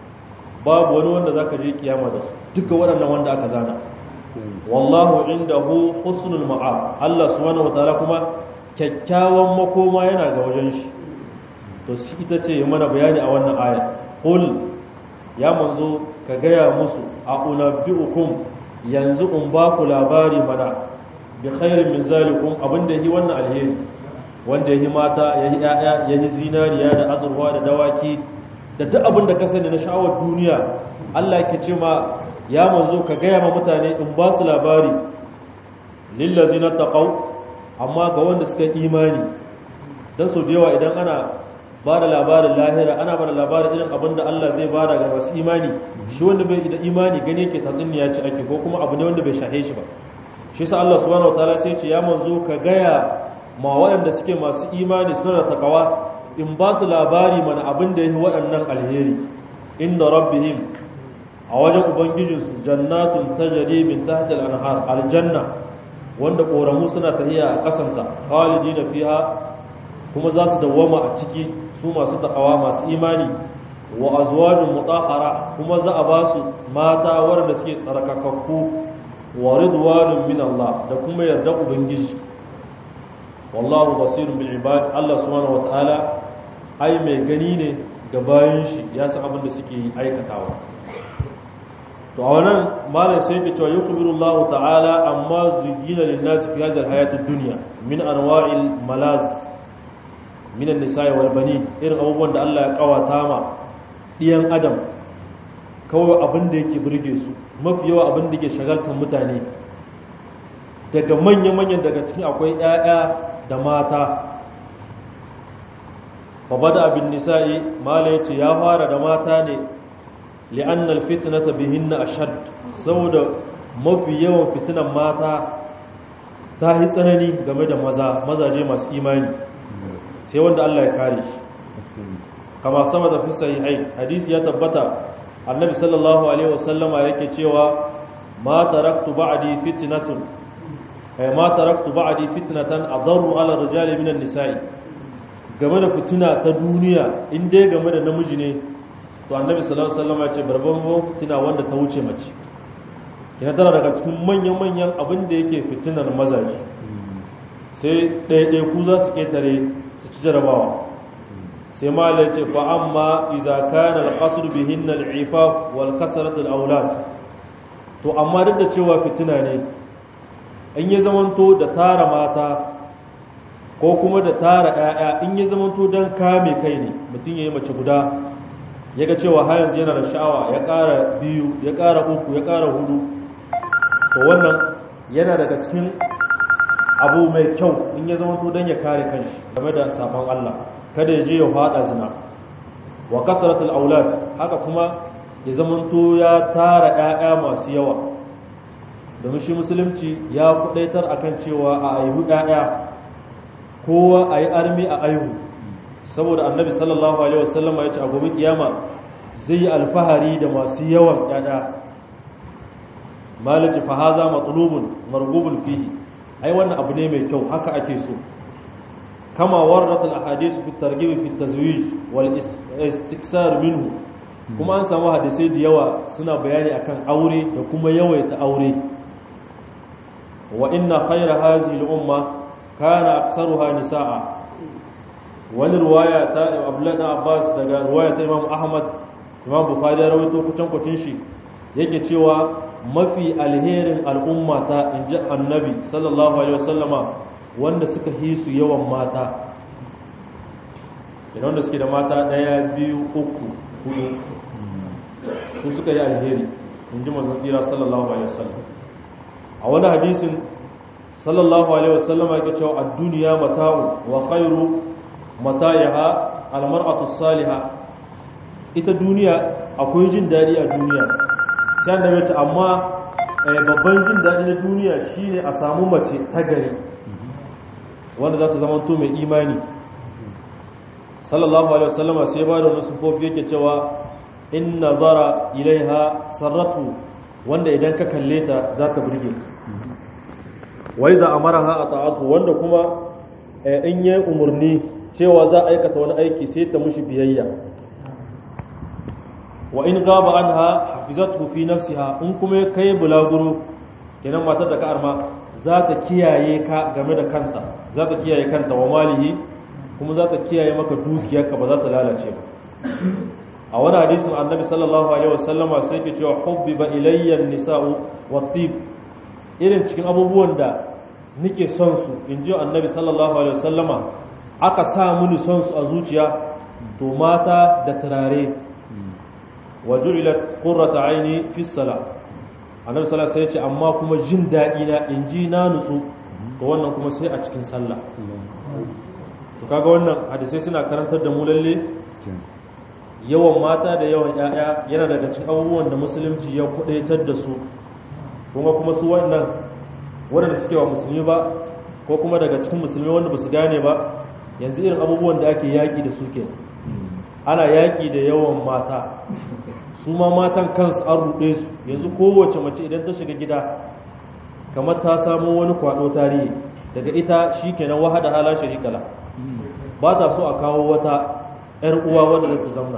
babu wani wanda za ka je kiyama da su duka waɗannan wanda aka zana wallahu indahu husnul ma'ab Allah subhanahu wataala kuma kyakkyawan makoma yana ga wajen shi to shi ita ce mana bayani a wannan aya qul ya manzo ka gaya musu a unabbiukum yanzu in ba ku labari mana bi khairin min zalikum abinda yi wannan alheri wanda yi mata yayi yaya yayi zinariya da azurwa da dawaki da duk abin da ka sani na sha'awar duniya Allah yake ce ma ya manzo ka gaya ma mutane in ba su labari lillazina taqaw amma ga wanda suka imani dan so da yawa idan ana ba da labarin lahira ana ba da labarin irin abin da Allah zai bada ga masu imani shi wanda bai da imani gane yake tatsuniya ce ake ko kuma abu ne wanda bai shahe shi ba shi sa Allah subhanahu wataala sai ce ya manzo ka gaya ma waɗanda suke masu imani suna da takawa in ba su labari mana abin da yi waɗannan alheri inda rabbihim a wajen ubangijinsu jannatun tajri min tahtil anhar aljanna wanda koramu suna tafiya a kasanta khalidina fiha kuma za su dawwama a ciki su masu takawa masu imani wa azwajun mutahhara kuma za a ba su mata waɗanda suke tsarkakakku wa ridwanun min Allah da kuma yarda ubangiji wallahu basirun bil ibad Allah subhanahu wataala ai mai gani ne ga bayan shi ya san abin da suke aikatawa to a wannan malam sai ke cewa yukhbiru Allah ta'ala amma zuyina lin nas fi hadhihi al-hayati ad-dunya min anwa'il malaz min an-nisa'i wal banin irin abubuwan da Allah ya kawata ma diyan adam kawai abin da yake burge su mafi yawa abin da ke shagaltar mutane daga manya-manyan daga cikin akwai 'ya'ya da mata fa bada abin nisa'i mala yace ya fara da mata ne li'annal fitnata bihinna ashad saboda mafi yawan fitinan mata ta yi tsanani game da maza mazaje masu imani sai wanda Allah ya kare shi kama sama da fi sahihai hadisi ya tabbata annabi sallallahu alaihi wasallama yake cewa ma taraktu ba'di fitnatun ay ma taraktu ba'di fitnatan adarru ala rijali minan nisa'i game da fitina ta duniya in dai game da namiji ne to annabi sallallahu alaihi wasallama ya ce barban fitina wanda ta wuce mace kina tana daga cikin manyan manyan abin da yake fitinar mazaje sai ɗaya ku za su ketare su ci jarabawa sai malai ce fa amma iza kana al-qasr bihin al-ifaf wal kasrat al-awlad to amma duk da cewa fitina ne in ya zamanto da tara mata ko kuma da tara ƴaƴa in ya zamanto dan kame kai ne mutum yayi mace guda yaga cewa har yanzu yana da sha'awa ya ƙara biyu ya ƙara uku ya ƙara hudu to wannan yana daga cikin abu mai kyau in ya zamanto dan ya kare kanshi game da sabon Allah kada ya je ya fada zina wa kasratul aulad haka kuma ya zamanto ya tara ƴaƴa masu yawa domin shi musulunci ya kudaitar akan cewa a aihu ƴaƴa kowa ayi armi a aihu saboda annabi sallallahu alaihi wasallam ya ce a gobe kiyama zai yi alfahari da masu yawan ƴaƴa maliki fa haza matlubun marghubun fihi ai wannan abu ne mai kyau haka ake so كما وردت الاحاديث في الترغيب في التزويج والاستكثار منه kuma an samu hadisai da yawa suna bayani akan aure da kuma yawaita aure wa inna khayra hadhihi al-umma kana aktsaruha nisaa wani ruwaya ta Abdullah ibn Abbas daga ruwaya ta Imam Ahmad Imam Bukhari ya rawaito kucin kucin shi yake cewa mafi alherin al'umma ta inji Annabi sallallahu alaihi wasallama wanda suka yi su yawan mata idan wanda suke da mata daya biyu uku hudu su suka yi alheri in ji manzan tsira sallallahu alaihi wasallam a wani hadisin sallallahu alaihi wasallam ya cewa a duniya mata'u wa khairu mata'iha almar'atu salihah ita duniya akwai jin dadi a duniya sai annabi ta amma babban jin dadi na duniya shine a samu mace ta gari wanda za ta zama to mai imani sallallahu alaihi wasallam sai ba da wani sufofi yake cewa in nazara ilaiha sarratu wanda idan ka kalle ta za ta burge wai za amaraha ata'atu wanda kuma in yayi umurni cewa za a aikata wani aiki sai ta mushi biyayya wa in gaba anha hafizatu fi nafsiha in kuma kai bulaguro kenan matar da ka arma za ta kiyaye ka game da kanta za ta kiyaye kanta wa malihi kuma za ta kiyaye maka dukiyarka ba za ta lalace ba a wani hadisin annabi sallallahu alaihi wasallama sai ke cewa hubbiba ilayya nisa'u wat-tib irin cikin abubuwan da nake son su in ji annabi sallallahu alaihi wasallama aka sa mini son su a zuciya to mata da turare wa ju'ilat qurratu aini fi salat annabi sallallahu alaihi wasallam ya ce amma kuma jin daɗi na in ji na nutsu to wannan kuma sai a cikin sallah to kaga wannan hadisai suna karantar da mu lalle yawan mata da yawan ƴaƴa yana daga cikin abubuwan da musulunci ya kudaitar da su kuma kuma su wannan wanda suke wa musulmi ba ko kuma daga cikin musulmi wanda ba su gane ba yanzu irin abubuwan da ake yaƙi da su ke ana yaƙi da yawan mata su ma matan kansu an ruɗe su yanzu kowace mace idan ta shiga gida kamar ta samu wani kwaɗo tarihi daga ita shi kenan wahada hala sharikala ba ta so a kawo wata ‘yar uwa wadda za ta zauna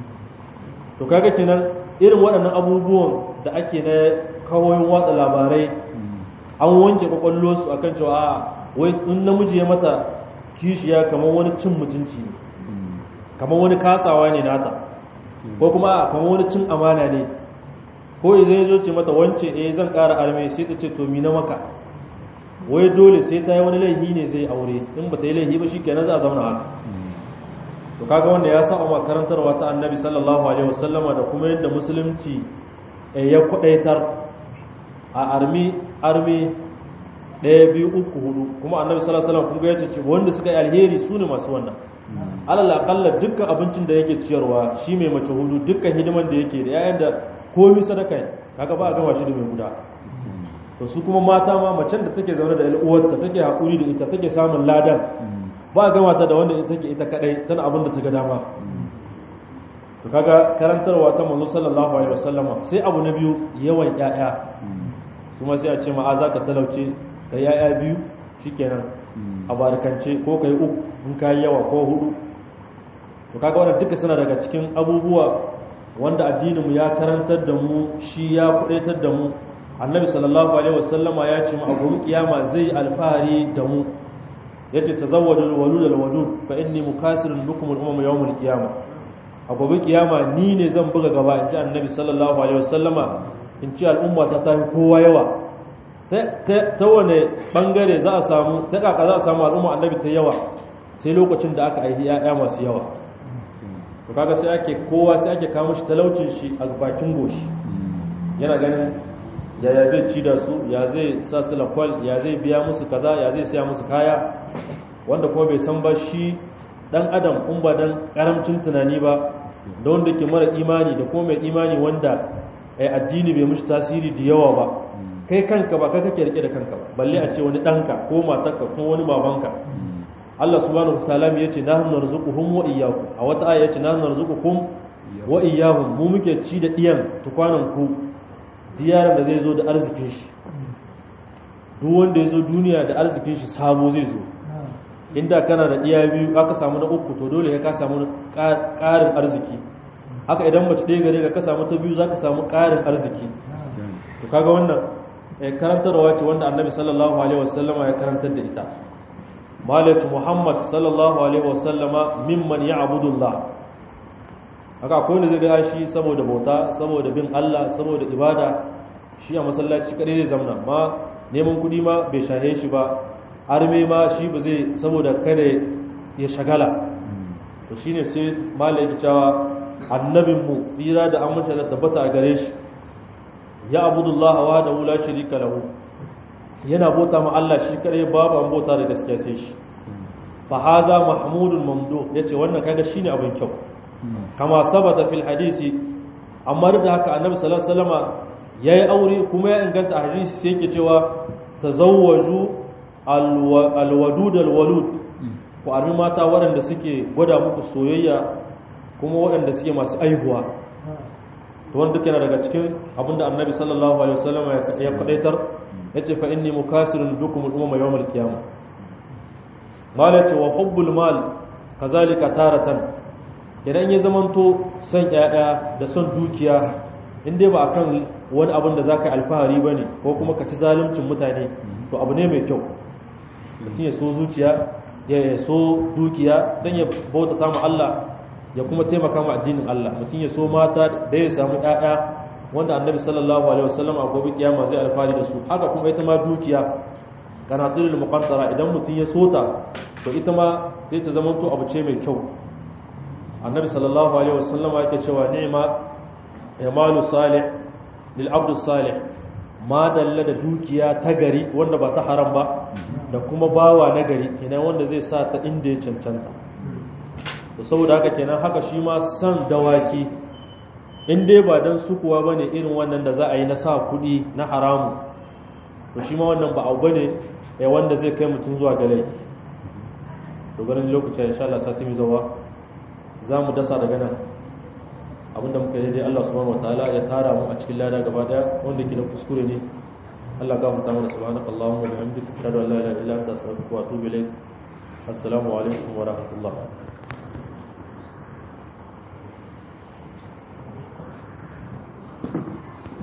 to kaga kenan irin waɗannan abubuwan da ake na kawoyin watsa labarai an wanke kwakwallo su akan cewa a wai in namiji ya mata kishiya kamar wani cin mutunci ne kamar wani kasawa ne nata ko kuma kamar wani cin amana ne ko idan ya zo ce mata wance eh zan ƙara arme sai ta ce to mi na maka wai dole sai ta yi wani laihi ne zai aure in ba ta yi laihi ba shi kenan za a zauna haka to kaga wanda ya saba makarantarwa ta annabi sallallahu alaihi wasallama da kuma yadda musulunci ya kwadaitar a armi armi ɗaya biyu uku hudu kuma annabi sallallahu alaihi wasallam kun ga yace ce wanda suka yi alheri su ne masu wannan alal aqalla dukkan abincin da yake ciyarwa shi mai mace hudu dukkan hidiman da yake da yayin da komai sadaka ne kaga ba a gama shi da mai guda to su kuma mata ma macen da take zaune da uwarta take hakuri da ita take samun ladan ba a gama ta da wanda take ita kadai tana abin da ta ga dama to kaga karantarwa ta manzo sallallahu alaihi wasallama sai abu na biyu yawan ƴaƴa kuma sai a ce ma a zaka talauce da ƴaƴa biyu shikenan a barkance ko kai uku in kai yawa ko hudu to kaga wannan duka suna daga cikin abubuwa wanda addinin mu ya karantar da mu shi ya kudaitar da mu annabi sallallahu alaihi wasallama ya ce mu a gobe kiyama zai alfahari da mu yace tazawwadu walud alwadud fa inni mukasirun bikum al-umam yawm al-qiyamah a gobe kiyama ni ne zan buga gaba inji annabi sallallahu alaihi wasallama in ci al'umma ta tafi kowa yawa ta wane bangare za a samu ta kaka za a samu al'umma annabi ta yawa sai lokacin da aka aihi ya'ya masu yawa to kaga sai ake kowa sai ake kawo shi talaucin shi a bakin goshi yana ganin yaya zai ci da su ya zai sa su lakwal ya zai biya musu kaza ya zai siya musu kaya wanda kuma bai san ba shi dan adam in ba dan karamcin tunani ba da wanda ke mara imani da kuma mai imani wanda addini bai mushi tasiri da yawa ba kai kanka ba kai kake rike da kanka ba balle a ce wani danka ko matarka ko wani babanka Allah subhanahu wa ta'ala ya ce nahnu narzuquhum wa iyyakum a wata aya ya ce nahnu narzuquhum wa iyyahum mu muke ci da diyan tukwanan ku diyaran da zai zo da arzikin shi duk wanda ya zo duniya da arzikin shi sabo zai zo inda kana da iya biyu aka samu na uku to dole ya ka samu ƙarin arziki haka idan mace ɗaya gare ka samu ta biyu za ka samu ƙarin arziki to kaga wannan karantarwa ce wanda annabi sallallahu alaihi wasallama ya karantar da ita malatu muhammad sallallahu alaihi wasallama mimman ya abudullah haka akwai wanda zai ga shi saboda bauta saboda bin allah saboda ibada shi a masallaci kadai zai zamna ma neman kuɗi ma bai shahe shi ba arme ma shi ba zai saboda kada ya shagala to shine sai malai yake cewa annabinmu tsira da amince da tabbata a gare shi ya abudullah wa da wula sharika lahu yana bota ma Allah shi kadai babu an bota da gaskiya sai shi fa haza mahmudun mamdu yace wannan kaga shine abin kyau kama sabata fil hadisi amma da haka annabi sallallahu alaihi wasallama yayi aure kuma ya inganta a hadisi sai yake cewa tazawwaju alwadud alwalud ku armi mata waɗanda suke gwada muku soyayya kuma waɗanda suke masu aihuwa to wanda duka yana daga cikin abinda annabi sallallahu alaihi wasallam ya fadaitar yace fa inni mukasirun bikum al-umma yawm al-qiyamah mala ce wa hubbul mal kazalika taratan idan ya zamanto son yaya da son dukiya in dai ba akan wani abin da zaka alfahari bane ko kuma ka ci zaluncin mutane to abu ne mai kyau mutum ya so zuciya ya so dukiya don ya bauta samu Allah ya kuma taimaka ma addinin Allah mutum ya so mata da ya samu ƴaƴa wanda annabi sallallahu alaihi wasallam a gobe kiyama zai alfahari da su haka kuma ita ma dukiya kanatul muqaddara idan mutum ya sota to ita ma sai ta zama to abu ce mai kyau annabi sallallahu alaihi wasallam yake cewa ni'ma yamalu salih lil abdu salih ma dalla da dukiya ta gari wanda ba ta haram ba da kuma bawa na gari kenan wanda zai sa ta inda ya cancanta to saboda haka kenan haka shi ma san dawaki in dai ba dan sukuwa bane irin wannan da za a yi na sa kuɗi na haramu to shi ma wannan ba abu bane ya wanda zai kai mutum zuwa ga laifi to ganin lokacin insha Allah sati mai zawa za mu dasa daga nan abinda muka yi dai Allah subhanahu wataala ya tara mu a cikin lada gaba daya wanda ke da kuskure ne Allah gafarta mana subhanakallahumma wa bihamdika ashhadu an la ilaha illa anta astaghfiruka wa atubu ilayk assalamu alaikum wa rahmatullah